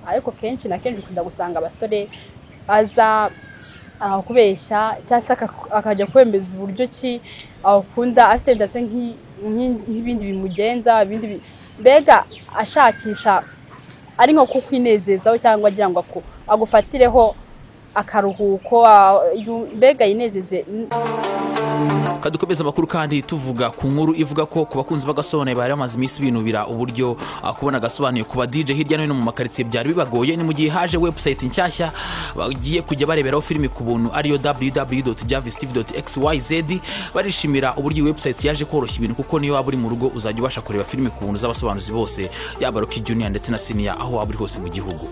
ariko kenshi na kenshi ukunda gusanga abasore aza akubeshya cyangwa se akajya kwemeza uburyo ki akunda afite ndetse nk'ibindi bimugenza ibindi bi- mbega ashakisha ari nko kukwinezeza cyangwa agira ngo aku- agufatireho akaruhuko ah, yu- mbega yinezeze kadukomeza amakuru kandi tuvuga ku nkuru ivuga ko ku bakunzi b'agasobanuye bari bamaze iminsi binubira uburyo ah, kubona agasobanuye ku ba DJ hirya no hino mu makaritsiye byari bibagoye ni mu gihe haje website nshyashya bagiye kujya bareberaho filimi ku buntu ariyo www.javistv.xyz barishimira uburyo iyi website yaje koroshya ibintu kuko niyo waba uri mu rugo uzajya ubasha kureba filimi ku buntu z'abasobanuzi bose yaba Rocky Junior ndetse na Senior aho waba uri hose mu gihugu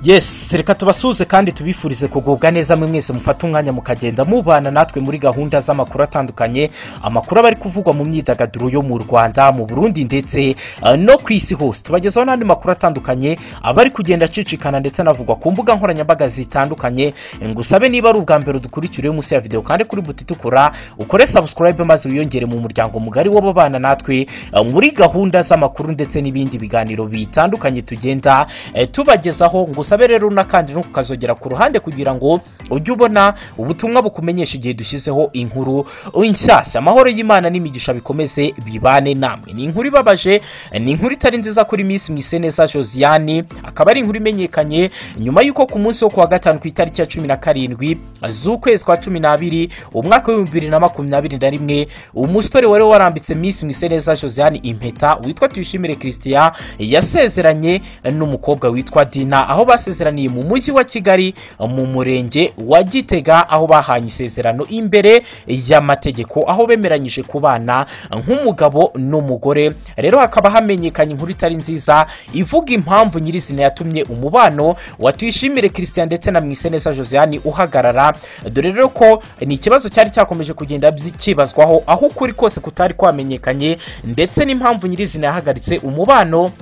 yes reka tubasuhuze kandi tubifurize kugubwa neza mwe mwese mufata umwanya mukagenda mubana natwe muri gahunda z'amakuru atandukanye amakuru aba ari kuvugwa mu myidagaduro yo mu rwanda mu burundi ndetse eh, no ku isi hose tubagezaho n'andi makuru atandukanye aba ari kugenda acicikana ndetse anavugwa ku mbuga nkoranyambaga zitandukanye ngusabe niba ari ubwa mbere dukurikiriye munsi ya videwo kandi kuri buti tukura ukore sabusikarayibe maze wiyongere mu muryango mugari w'ababana natwe eh, muri gahunda z'amakuru ndetse n'ibindi biganiro bitandukanye tugenda eh, tubagezaho ngo usabe rero n'akandi no kukazogera ku ruhande kugira ngo ujye ubona ubutumwa bukumenyesha igihe dushyizeho inkuru inshyashya amahoro y'imana n'imigisha bikomeze bibane namwe ni inkuru ibabaje eh, ni inkuru itari nziza kuri miss mwiseneza josiane akaba ari inkuru imenyekanye nyuma y'uko ku munsi wo kuwa gatanu ku itariki ya cumi na karindwi z'ukwezi kwa cumi n'abiri umwaka w'ibihumbi bibiri na makumyabiri na rimwe umusore wari warambitse miss mwiseneza josiane impeta witwa tuyishimire christian yasezeranye n'umukobwa witwa dina aho basezeraniye mu mujyi wa kigali mu murenge wa gitega aho bahanye isezerano imbere y'amategeko aho bemeranyije kubana nk'umugabo n'umugore rero hakaba hamenyekanye inkuru itari nziza ivuga impamvu nyirizina yatumye umubano wa tuyishimire christian ndetse na mwiseneza josiane uhagarara dore rero ko ni ikibazo cyari cyakomeje kugenda byi- cyibazwaho aho ukuri kose kutari kwamenyekanye ndetse n'impamvu nyirizina yahagaritse umubano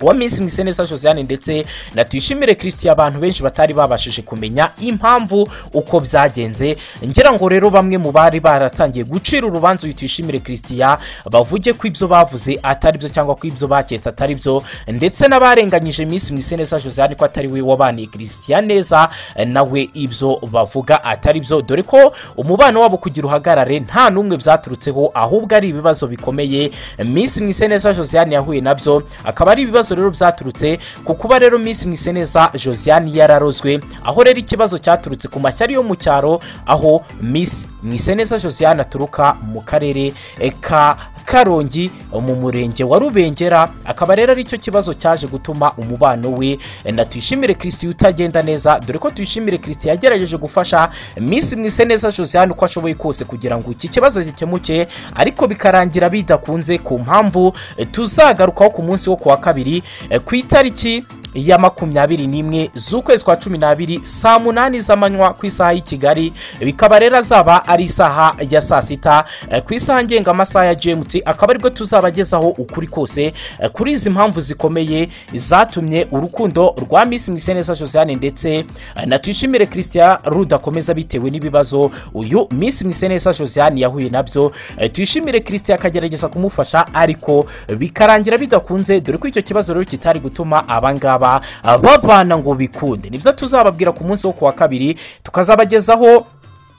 wa Miss Mwiseneza Josiane ndetse na Tuyishimire Christian abantu benshi batari babashije kumenya impamvu uko byagenze ngira ngo rero bamwe mu bari baratangiye gucira urubanza uyu Tuyishimire Christian bavuge ko ibyo bavuze atari byo cyangwa ko ibyo baketse atari byo ndetse n'abarenganyije Miss Mwiseneza Josiane ko atari we wabaniye Christian neza nawe ibyo bavuga atari byo dore ko umubano wabo kugira uhagarare nta n'umwe byaturutseho ahubwo ari ibibazo bikomeye Miss Mwiseneza Josiane yahuye nabyo akaba ari ibibazo rero byaturutse ku kuba rero Miss Mwiseneza Josiane yararozwe aho rero ikibazo cyaturutse ku mashyari yo mu cyaro aho Miss Mwiseneza Josiane aturuka mu karere eh, ka Karongi mu murenge wa Rubengera akaba rero aricyo kibazo cyaje gutuma umubano we eh, na Tuyishimire Christian utagenda neza dore ko Tuyishimire Christian yagerageje gufasha Miss Mwiseneza Josiane uko ashoboye kose kugira ngo iki kibazo gikemuke ariko bikarangira bidakunze ku mpamvu eh, tuzagarukaho ku munsi wo kuwa kabiri eh, ku itariki ya makumyabiri n'imwe z'ukwezi kwa cumi n'abiri saa munani z'amanywa ku isaha y'i kigali bikaba rero azaba ari isaha ya saa sita eh, ku isaha ngenga amasaha ya gmt akaba aribwo tuzabagezaho ukuri kose eh, kuri izi mpamvu zikomeye zatumye urukundo rwa miss mwiseneza josiane ndetse eh, na tuyishimire christian rudakomeza bitewe n'ibibazo uyu miss mwiseneza josiane yahuye nabyo Eh, tuyishimire christian akagerageza kumufasha ariko bikarangira bidakunze dore ko icyo kibazo rero kitari gutuma abangaba ah, bavana ngo bikunde nibyo tuzababwira ku munsi wo kuwa kabiri tukazabagezaho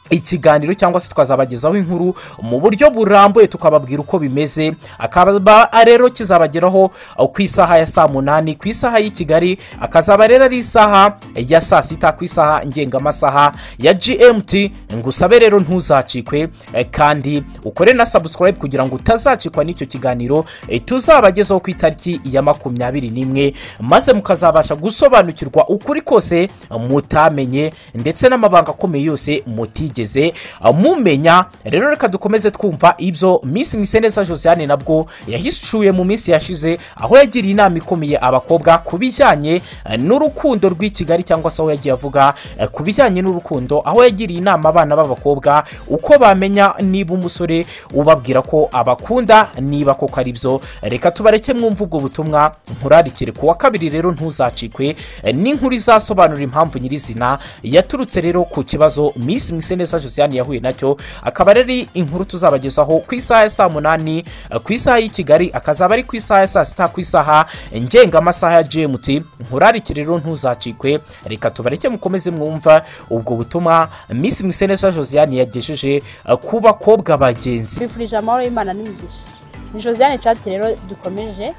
ikiganiro cyangwa se tukazabagezaho inkuru mu buryo burambuye tukababwira uko bimeze akaba rero kizabageraho ah, ku isaha ya saa munani ku isaha y'i kigali akazaba rero ari isaha ya saa sita ku isaha ngengamasaha ya gmt ngo usabe rero ntuzacikwe eh, kandi ukore na subscribe kugira ngo utazacikwa n'icyo kiganiro eh, tuzabagezaho ku itariki ya makumyabiri n'imwe maze mukazabasha gusobanukirwa ukuri kose mutamenye ndetse n'amabanga akomeye yose mutigeze ah, mumenya rero reka dukomeze twumva ibyo miss mwiseneza josiane nabwo yahishuye mu minsi yashize aho yagiriye inama ikomeye abakobwa ku bijyanye eh, n'urukundo rw'i kigali cyangwa se aho yagiye avuga eh, ku bijyanye n'urukundo aho yagiriye inama abana b'abakobwa uko bamenya niba umusore ubabwira ko abakunda niba koko ari byo reka tubareke mwumva ubwo butumwa nkurarikire ku wa kabiri rero ntuzacikwe eh, n'inkuru izasobanura impamvu nyirizina yaturutse rero ku kibazo miss mwiseneza neza josiane yahuye nacyo akaba ari inkuru tuzabagezaho ku isaha ya saa munani eh, ku isaha y'i kigali akazaba ari ku isaha ya saa sita ku isaha ngengamasaha ya gmt nkurarike rero ntuzacikwe reka tubareke mukomeze mwumva ubwo butumwa miss musenesa josiane yagejeje eh, ku bakobwa bagenzi twifurije amahoro y'imana n'imigisha ni josiane cati rero dukomeje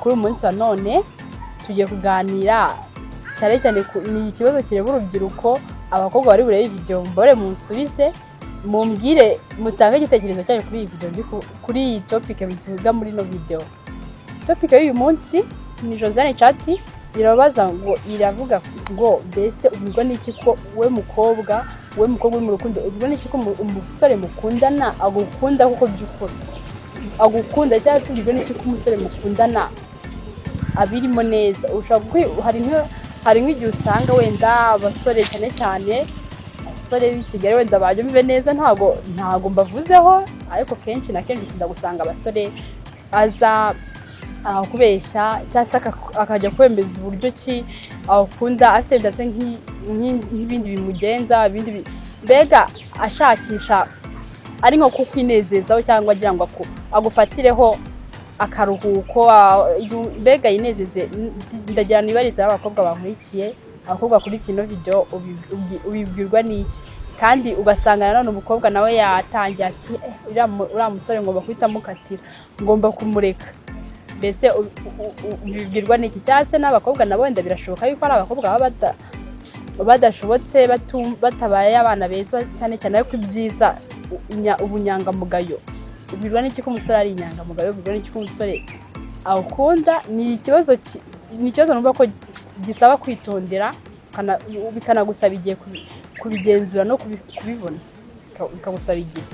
kuri uyu munsi wa none tugiye kuganira cyane cyane ku- ni ikibazo kireba urubyiruko abakobwa bari burebe iyi videwo mbore munsubize mumbwire mutange igitekerezo cyanyu kuri iyi videwo ndi ku- kuri iyi topike bivuga muri ino videwo topike y'uyu munsi ni josiane cati irabaza ngo iravuga ngo mbese ubwo ni iki ko we mukobwa we mukobwa uri mu rukundo ubwo ni iki ko umu- umusore mukundana agukunda kuko by'ukuri agukunda cyangwa se ibyo ni iki ko umusore mukundana abirimo neza ushobora gukwi- hari nk- hari nk'igihe usanga wenda abasore cyane cyane abasore b'i kigali wenda babyumve neza ntago ntago mbavuzeho ariko kenshi na kenshi ukunda gusanga abasore aza ah, kubeshya cyangwa se akaku- akajya kwemeza uburyo ki akunda afite wenda se nk'i- nk'i- nk'ibindi bimugenza ibindi bi- mbega ashakisha ari nko kukwinezezaho cyangwa agira ngo aku- agufatireho akaruhuko a- yu- mbega yinezeze N- ndagira nibariza abakobwa bankurikiye abakobwa bakurikiye ino video ubi- ubi- ubibwirwa n'iki kandi ugasanga nanone umukobwa nawe yatangiye ati "Eh, uriya mu- uriya musore ngomba guhita mukatira ngomba kumureka mbese u- u- u- ubibwirwa n'iki cyangwa se n'abakobwa nabo wenda birashoboka yuko ari abakobwa baba bata badashobotse batum- batabaye abana beza cyane cyane ariko ibyiza u- nya- ubunyangamugayo ubirwa n'iki ko umusore ari inyangamugayo ubirwa n'iki ko umusore awukunda ni ikibazo ki- ni ikibazo numva ko gisaba kwitondera kana- bikanagusaba igihe kubi- kubigenzura no kubi- kubibona Bika- bikagusaba igihe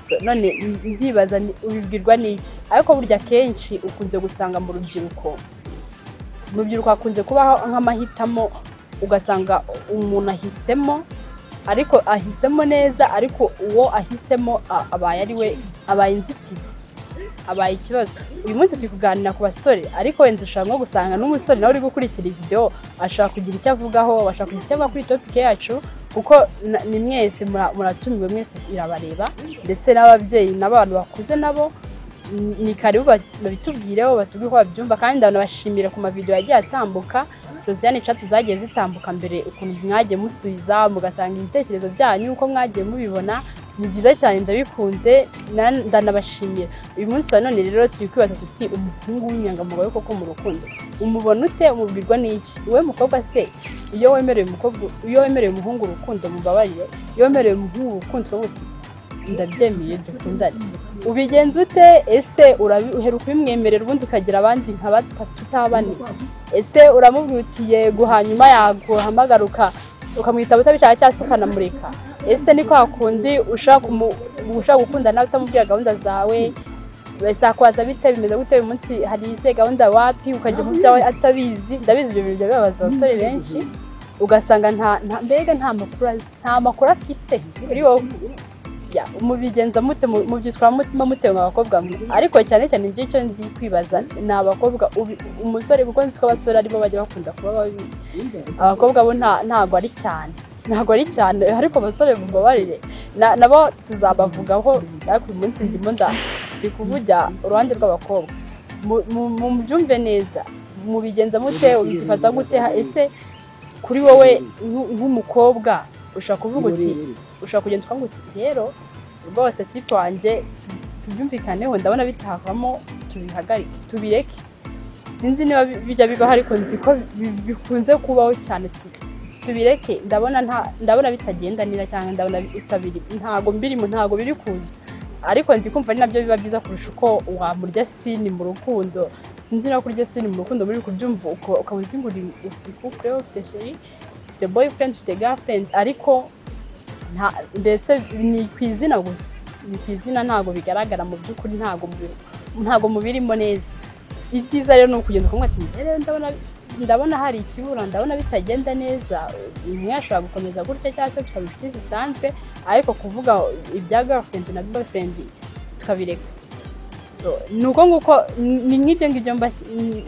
So, none n- ndibaza ni- ubibwirwa n'iki ariko burya kenshi ukunze gusanga mu rubyiruko mu rubyiruko hakunze kubaho nk'amahitamo ugasanga umuntu ahisemo ariko ahisemo neza ariko uwo ahisemo a- abaye ari we abaye inzitizi abaye ikibazo uyu munsi turi kuganira ku basore ariko wenda ushobora nko gusanga n'umusore nawe uri gukurikira iyi videwo ashobora kugira icyo avugaho ashobora kugira icyo avuga kuri topike yacu kuko na- ni mwese mura- muratumiwe mwese irabareba ndetse n'ababyeyi n'abantu bakuze nabo ni- ni karibu ba- babitubwireho batubwire uko babyumva kandi ndanabashimira ku mavidewo yagiye atambuka josiane cati zagiye zitambuka mbere ukuntu mwagiye musubiza mugatanga ibitekerezo byanyu uko mwagiye mubibona ni byiza cyane ndabikunze na- ndanabashimira uyu munsi wa none rero turi kwibaza tuti umuhungu w'inyangamugayo koko mu rukundo umubona ute umubwirwa n'iki wowe mukobwa se iyo wemereye umukobwa iyo wemereye umuhungu urukundo mubabarire iyo wemereye umuhungu urukundo uravuga uti ndabyemeye dukundane ubigenza ute ese urabi- uheruka ubimwemerera ubundi ukagira abandi nka batatu cyangwa bane ese uramubwira uti yego hanyuma yaguhamagara uka- ukamwitaba utabishaka cyangwa se ukanamureka ese ni kwa kundi ushaka kumu- ushaka gukunda nawe utamubwira gahunda zawe bisakubaza bite bimeze gute uyu munsi hari izihe gahunda wapi ukajya mu byawe atabizi ndabizi ibyo bintu bijya bibabaza abasore benshi ugasanga nta nta- mbega nta makuru azi nta makuru afite kuri wowe Ya, mubigenza mute mu- mubyitwara mutima mutewe nka abakobwa mwe ariko cyane cyane njye icyo ndi kwibaza ni abakobwa ubi- umusore kuko nzi ko abasore aribo bajya bakunda kuba babi abakobwa bo nta- ntago ari cyane ntago ari cyane ariko abasore mubabarire Na- nabo tuzabavugaho ariko uyu munsi ndimo nda- ndi kuvugira uruhande rw'abakobwa Mu- mu- mubyumve neza mubigenza mute ubifata gute ese kuri wowe nk- nk'umukobwa ushobora kuvuga uti ushobora kugenda ukavuga uti rero rwose tipu wanjye tubyumvikaneho ndabona bitavamo tubihagarike tubireke sinzi niba bi- bijya bibaho ariko nzi ko bi- bikunze kubaho cyane Tu- tubireke ndabona nta ndabona bitagenda neza cyangwa ndabona bitabiri ntago mbirimo ntago biri kuza ariko ndi kumva ari nabyo biba byiza kurusha uko wamurya sini mu rukundo sinzi niba kurya sini mu rukundo muri kubyumva uko- ukaba uzi ngo uri ufite couple ufite cheri ufite boyfriend ufite girlfriend ariko nta- mbese ni ku izina gusa ni ku izina ntabwo bigaragara mu by'ukuri ntabwo mubi- ntabwo mubirimo neza ibyiza rero ni ukugenda ukumva ati "Eh, rero ndabona ndabona hari ikibura ndabona bitagenda neza umwe ashobora gukomeza gutya cyangwa se tukaba inshuti zisanzwe ariko kuvuga ibya girlfriend na boyfriend tukabireka So, ni uko nguko ni nk'ibyo ngibyo mba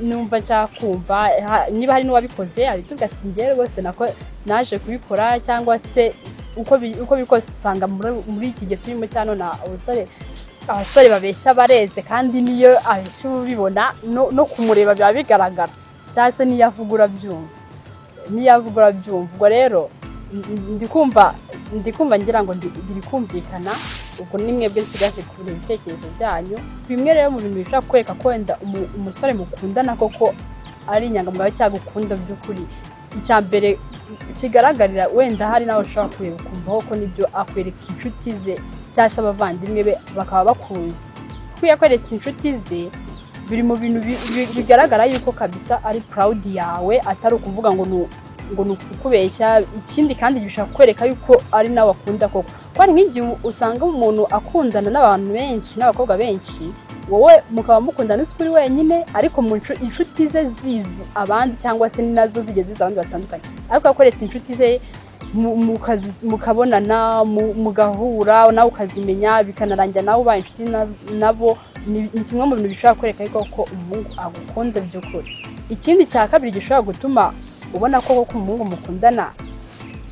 numva nshaka kumva ha- niba hari n'uwabikoze abitubwira ati njyewe rwose nako naje kubikora cyangwa se uko bi- uko biri kose usanga muri muri iki gihe turimo cya none abasore abasore babeshya bareze kandi niyo ahita ubibona no no kumureba biba bigaragara cyangwa se niyo avuga urabyumva niyo avuga urabyumva ubwo rero ndi- ndi kumva ndi kumva ngira ngo ndi- biri kumvikana ubwo ni mwebwe nsigaje kubona ibitekerezo byanyu bimwe rero mu bintu bishobora kwereka ko wenda umu- umusore mukundana koko ari inyangamugayo cyangwa ukunda by'ukuri icya mbere kigaragarira wenda hari nawe ushobora kureba ukumva ko nibyo akwereka inshuti ze cyangwa se abavandimwe be bakaba bakuzi kuko iyo akwereka inshuti ze biri mu bintu bi- bi- bigaragara yuko kabisa ari purawudi yawe atari ukuvuga ngo ni ngo ni ukubeshya ikindi kandi bishobora kwereka yuko ari nawe akunda koko kuko hari nk'igihe usanga umuntu akundana n'abantu benshi n'abakobwa benshi wowe mukaba mukundana uzi ko uri wenyine ariko mu ncu- inshuti ze zizi abandi cyangwa se ni nazo zigeze zizi abandi batandukanye ariko akoretse inshuti ze mu- mukazi- mukabonana mu- mugahura nawe ukazimenya bikanarangira nawe ubaye inshuti na- nabo ni ni kimwe mu bintu bishobora kwereka ariko ko umuhungu agukunda by'ukuri ikindi cya kabiri gishobora gutuma ubona ko koko umuhungu mukundana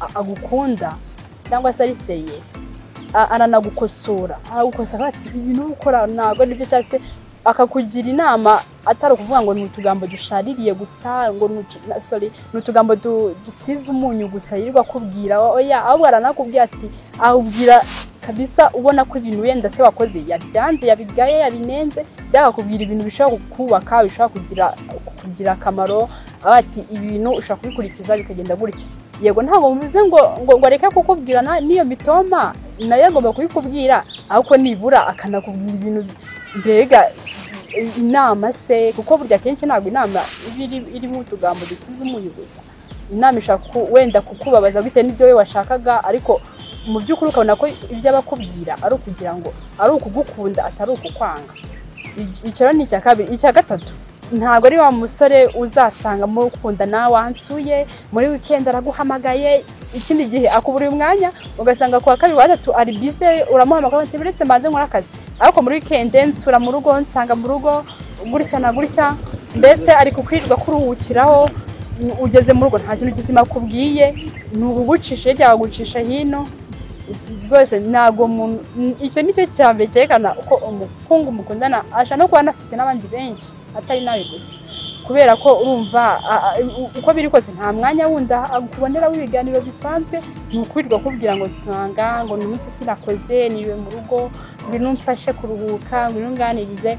a- agukunda cyangwa se ari seye a- aranagukosora aragukosora ati ibintu uri gukora ntabwo nibyo cyangwa se akakugira inama atari ukuvuga ngo ni utugambo dushaririye gusa ngo ni utu- na- sorry, ni utugambo du- dusize umunyu gusa yirirwa akubwira oya ahubwo aranakubwira ati awubwira kabisa ubona ko ibintu wenda se wakoze yabyanze yabigaye yabinenze byakakubwira ibintu bishobora kukubaka bishobora kugira kukugira akamaro aho ati ibi bintu ushobora kubikurikiza bikagenda gutya yego ntabwo mvuze ngo ngo ngo areke kukubwira na- n'iyo mitoma nayo agomba kubikubwira ariko nibura akanakubwira ibintu mbega inama se kuko burya akenshi ntabwo inama iba iri- irimo utugambo dusize umunyu gusa inama ishobora ku- wenda kukubabaza bitewe n'ibyo we washakaga ariko mu by'ukuri ukabona ko ibyo aba akubwira ari ukugira ngo ari ukugukunda atari ukukwanga Icyo- icyo rero ni icya kabiri icya gatatu ntabwo ari wa musore uzasanga muri ukundana wansuye muri wikendi araguhamagaye ikindi gihe akuburiye umwanya ugasanga ku wa kabiri wa gatatu ari bize uramuhamagara uti uretse mbanze nkora akazi ariko muri wikendi nsura mu rugo nsanga mu rugo gutya na gutya mbese ari kukwirirwa kuruhukiraho u- ugeze mu rugo nta kintu kizima akubwiye ni ugucisha hirya wagucisha hino rwose ntabwo umuntu n- icyo ni cyo cya mbere cyerekana uko umukungu mukundana ashobora no kuba anafite n'abandi benshi atari nawe gusa kubera ko urumva a- a- u- uko biri kose nta mwanya wundi akuboneraho ibiganiro bisanzwe ni ukwirirwa kubwira ngo nsanga ngo ni umunsi sinakoze niwe mu rugo ngwino umfashe kuruhuka ngwino unganirize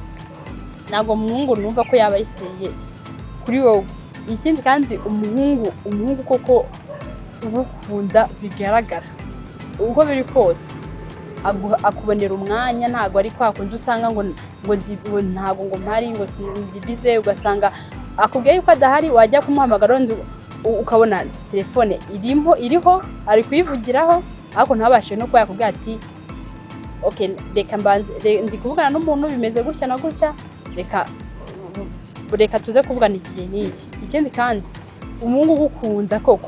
ntabwo umuhungu numva ko yaba ayiseye kuri wowe ikindi kandi umuhungu umuhungu koko ugukunda bigaragara uko biri kose agu- akubonera umwanya ntabwo ari kwa kundi usanga ngo ngo ndi- ngo ntabwo ngo mpari ngo ndibize ugasanga akubwiye yuko adahari wajya kumuhamagara undi u- ukabona telefone irimo iriho ari kuyivugiraho ariko ntabashe no kuba yakubwira ati ok reka mbanze re- ndi kuvugana n'umuntu bimeze gutya na gutya reka reka tuze kuvugana igihe n'iki ikindi kandi umuhungu ugukunda koko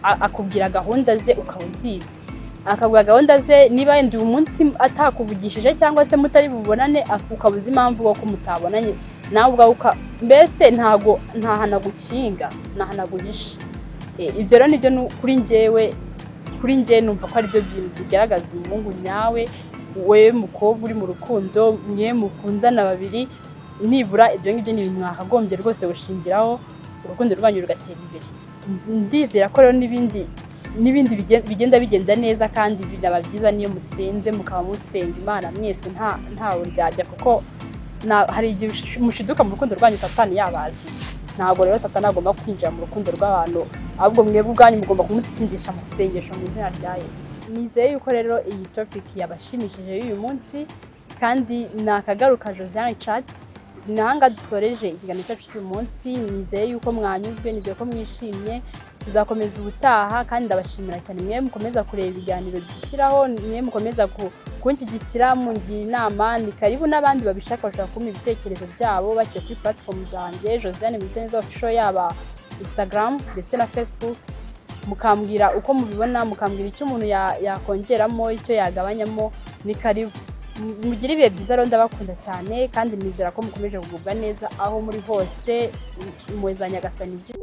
a- akubwira gahunda ze ukaba uzizi akabwira gahunda ze niba wenda uyu munsi atakuvugishije cyangwa se mutari bubonane ak- ukaba uzi impamvu ko mutabonanye nawe ubwawe uka mbese ntago ntahana gukinga ntahana guhisha E, ibyo rero nibyo nu- kuri njyewe kuri njye numva ko aribyo bintu bigaragaza umuhungu nyawe we mukobwa uri mu rukundo mwe mukundana babiri nibura ibyo ngibyo ni ibintu mwakagombye rwose gushingiraho urukundo rwanyu rugatera imbere ndizera ko rero n'ibindi n'ibindi bigen- bigenda bigenda neza kandi bizaba byiza niyo musenze mukaba musenga imana mwese nta ntawe ryajya kuko na- hari igihe ush- mushiduka mu rukundo rwanyu satani yabazi ntabwo rero satani agomba kwinjira mu rukundo rw'abantu ahubwo mwebwe ubwanyu mugomba kumutsindisha mu isengesho mu izina rya yesu nizeye yuko rero iyi topic yabashimishije y'uyu munsi kandi ni akagaruka josiane cati ni ahanga dusoreje ikiganiro cyacu cy'uyu munsi nizeye yuko mwanyuzwe nizeye ko mwishimye tuzakomeza ubutaha kandi ndabashimira cyane mwe mukomeza kureba ibiganiro dushyiraho mwe mukomeza ku- kunshyigikira mungira inama ni karibu n'abandi babishaka bashobora kumpa ibitekerezo byabo bagiye kuri platform zanjye josiane museneza ofisho yaba instagram ndetse na facebook mukambwira uko mubibona mukambwira icyo umuntu ya- yakongeramo icyo yagabanyamo ni karibu M- mugire ibihe byiza rero ndabakunda cyane kandi nizera ko mukomeje kugubwa neza aho muri hose mwezanya agasanijwe